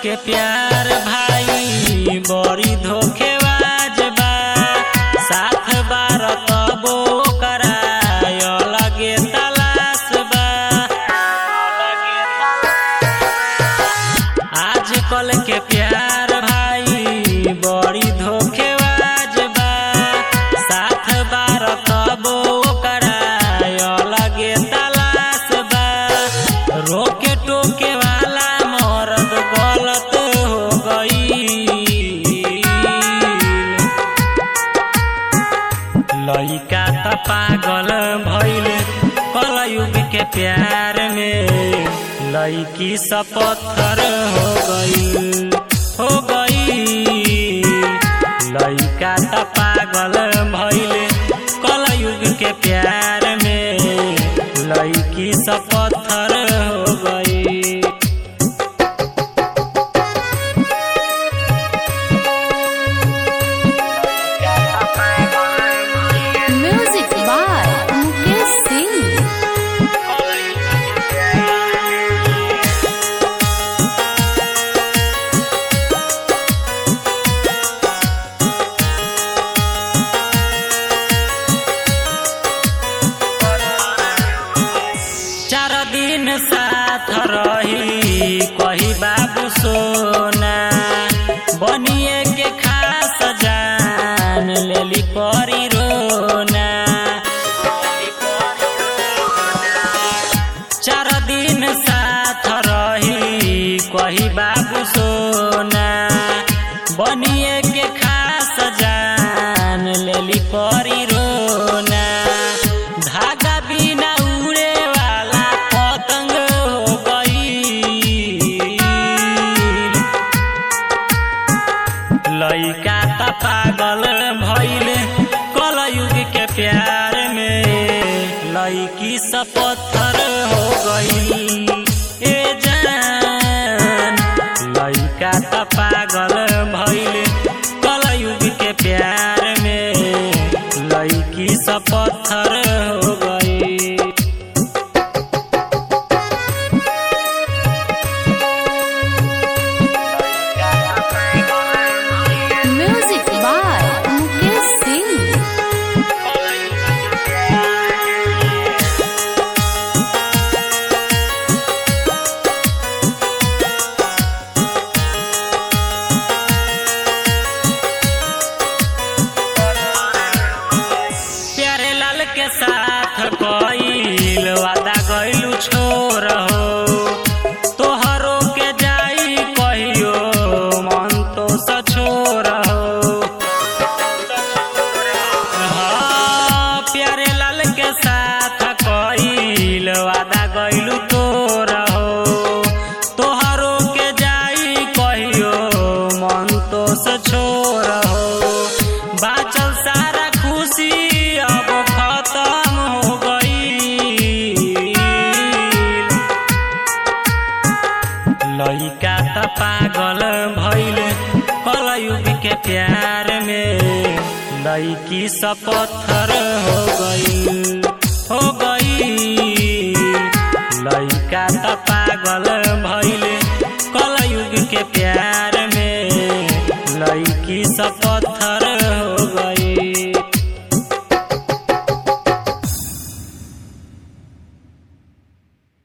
के प्यार भाई बड़ी धोखेबाज बा साथ बार तबो कराय लगे तलाश बा आजकल के प्यार भाई बड़ी धोखेबाज बा साथ बार तबो कराय लगे तलाश बा रोके टोके वाला मर्द गलत हो गई लइका त पागल भइल कलयुग के प्यार में लइकी सब पत्थर हो गई हो गई लइका त पागल भइल कलयुग के प्यार में लइकी सब पत्थर हो गई Music by Mukesh Singh. चार दिन साथ रही कही बाबू सोना बनिए के खास जान लेली परी रोना चार दिन साथ रही कही बाबू सोना बनिए के खास जान लेली परी रोना धागा बिना उड़े वाला पतंग हो गई लइका त पागल भइल कलयुग के प्यार में लइकी सब पत्थर हो गई ए जान लइका त पागल भइल कलयुग के प्यार में लइकी सब पत्थर हो गई Music by Mukesh Singh. प्यारे लाल के साथ कईल वादा गइलू छोर हो तोहरो के जाई कहियो मन तो सछोर हो हाँ, प्यारे लाल के साथ कईल वादा गइलू तोर हो तोहरो के जाई कहियो मन तो सछोर हो बाचल सारा खुशी अब खत्म हो गई लइका त पागल भइल कलयुग के प्यार में लइकी सब पत्थर